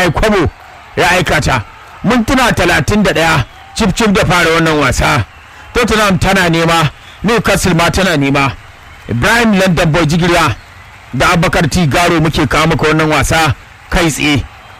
yi kwabo ya aikata mintuna talatin da ɗaya cif cif da fara wannan wasa tottenham tana nema newcastle ma tana nema ibrahim london boy jigiriya da abubakar t garo muke kawo maka wannan wasa kai tsaye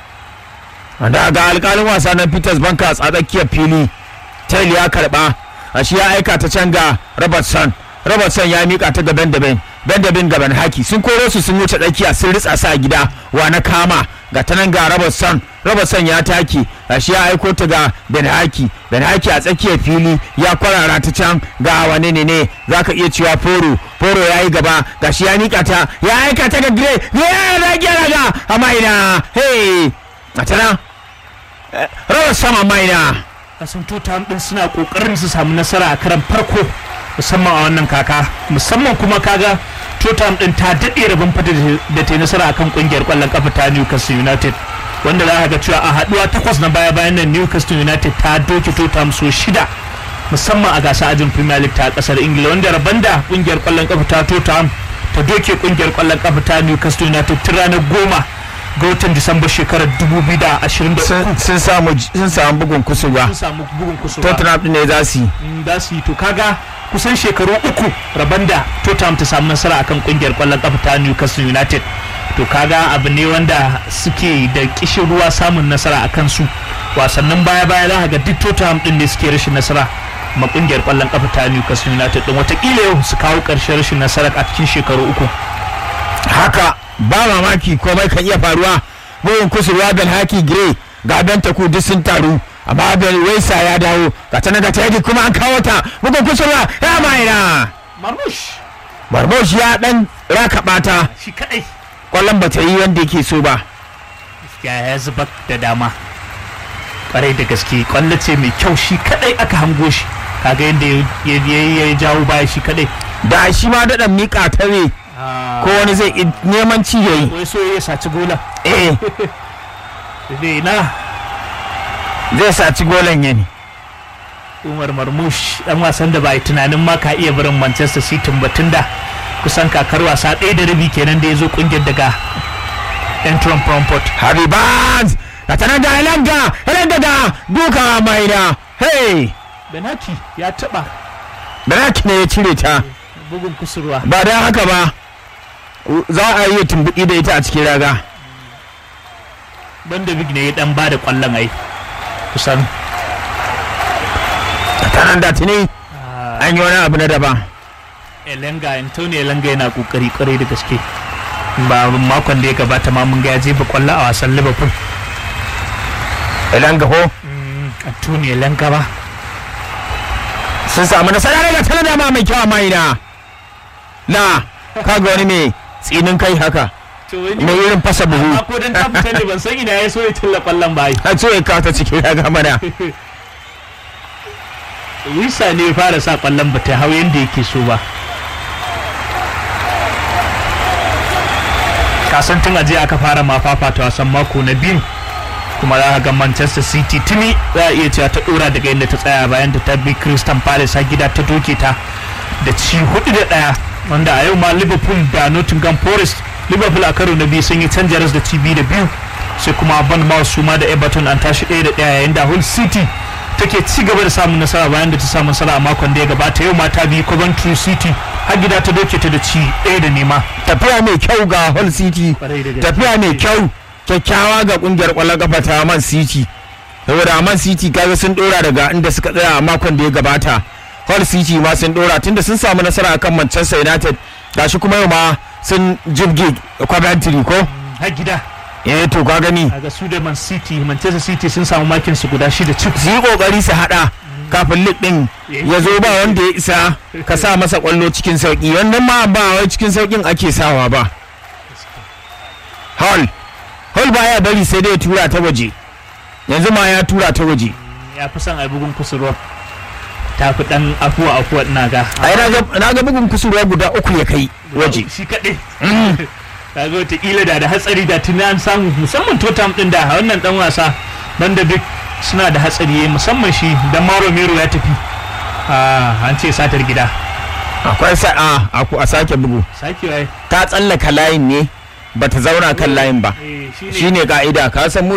da ga alkalin wasa na peters bankas a tsakiyar fili tail ya karba a shi ya aika ta can ga robertson robertson ya mika ta ga benjamin benjamin gaban haki sun koro su sun wuce tsakiya sun ritsa sa gida wa na kama ga ta nan ga robertson robertson ya taki a shi ya aiko ta ga ben haki ben haki a tsakiyar fili ya kwarara ta can ga wane ne ne za ka iya cewa foro foro ya yi gaba ga shi ya mika ta ya aika ta ga gire gire ya rage raga amma ina hey a ta nan robertson amma ina kasan tutam din suna kokarin su samu nasara a karan farko musamman a wannan kaka musamman kuma kaga tutam din ta daɗe rabin fata da ta yi nasara akan kungiyar kwallon kafa ta Newcastle United wanda za ka ga cewa a haduwa takwas na baya bayan nan Newcastle United ta doke tutam so shida musamman a gasa ajin Premier League ta kasar Ingila wanda rabon da kungiyar kwallon kafa ta tutam ta doke kungiyar kwallon kafa ta Newcastle United tun ranar goma ga watan Disamba shekarar 2023 sun samu sun samu bugun kusurwa sun samu bugun kusurwa tottenham din ne za su yi da su yi to kaga kusan shekaru uku rabon da Tottenham ta samu nasara akan kungiyar kwallon kafa ta Newcastle United to kaga abu ne wanda suke da kishin ruwa samun nasara a kansu wasannin baya baya za ga duk Tottenham din ne suke rashin nasara ma kungiyar kwallon kafa ta Newcastle United din watakila yau su kawo karshen rashin nasara a cikin shekaru uku haka ba mamaki komai kan iya faruwa bugun kusurwa ben haki gire ga ben taku duk sun taru amma ben waisa ya dawo ga ta ga ta kuma an kawo ta bugun kusurwa ya maina Marmush barbosh ya dan raka bata shi kadai kwallon ba ta yi wanda yake so ba ya ya zuba da dama kwarai da gaske kwallo ce mai kyau shi kadai aka hango shi kaga yadda ya jawo baya shi kadai da shi ma daɗa miƙa ta ne ko wani zai i- neman ci ya yi wai so ya saci gola eh dai na zai saci golan ya ne umar marmush dan wasan da ba yi tunanin ma ka iya barin manchester city ba da kusan kakar wasa ɗaya da rabi kenan da ya zo kungiyar daga entron frankfurt Harry Barnes ga ta nan da Elanga Elanga da duka maina hey benaki ya taba Benaki ne ya cire ta bugun kusurwa ba don haka ba za a iya tumbuɗi da ita a cikin raga banda big ne ya dan ba da kwallon ai kusan ta nan da tuni an yi wani abu na daban Elenga Antonio Elenga yana kokari kwarai da gaske ba makon da ya gabata ma mun ga ya jefa kwallo a wasan Liverpool Elanga ho Antonio Elenga ba sun samu nasara daga tana dama mai kyau a maina na kaga wani mai tsinin kai haka to wani mai irin fasa buhu ko dan ta fita ne ban san ina ya so ya tilla kwallon ba ai a so ya kawo ta cikin raga mana Wisa ne ya fara sa kwallon ba ta hau yanda yake so ba kasan tun aje aka fara ma fafata wasan mako na biyu kuma za ka ga Manchester City tuni za a iya cewa ta dora daga inda ta tsaya bayan da ta bi Crystal Palace a gida ta doke ta da ci hudu da daya wanda a yau ma Liverpool da Nottingham Forest Liverpool a karo na biyu sun yi canja da ci biyu da biyu sai kuma Bournemouth su ma da Everton an tashi ɗaya da ɗaya yayin da Hull City take ci gaba da samun nasara bayan da ta samu nasara a makon da ya gabata yau ma ta bi Coventry City har gida ta doke ta da ci ɗaya da nema tafiya mai kyau ga Hull City Kwarai da gaske. tafiya mai kyau kyakkyawa ga kungiyar kwallon kafa ta Man City saboda Man City kaga sun dora daga inda suka tsaya a makon da ya gabata Hull City ma sun dora tunda sun samu nasara akan Manchester United gashi kuma yau ma sun jibge Coventry ko har gida eh to ka gani a ga su da Man City Manchester City sun samu makin su guda shida cif su yi kokari su hada kafin lig din ya zo ba wanda ya isa ka sa masa kwallo cikin sauki wannan ma ba wai cikin saukin ake sawa ba Hall Hall baya bari sai dai ya tura ta waje yanzu ma ya tura ta waje ya fi son a bugun kusurwa ta fi dan afuwa afuwa ina ga ai na ga- na ga bugun kusurwa guda uku ya kai waje shi kaɗai kaga wataƙila da da hatsari da tuni an samu musamman totam ɗin da wannan ɗan wasa banda duk suna da hatsari musamman shi dan maro mero ya tafi Ah, an ce satar gida akwai sa'a a sake bugu sakewa ya ta tsallaka layin ne bata zauna kan layin ba eh, shi ne shine ka'ida ka san mu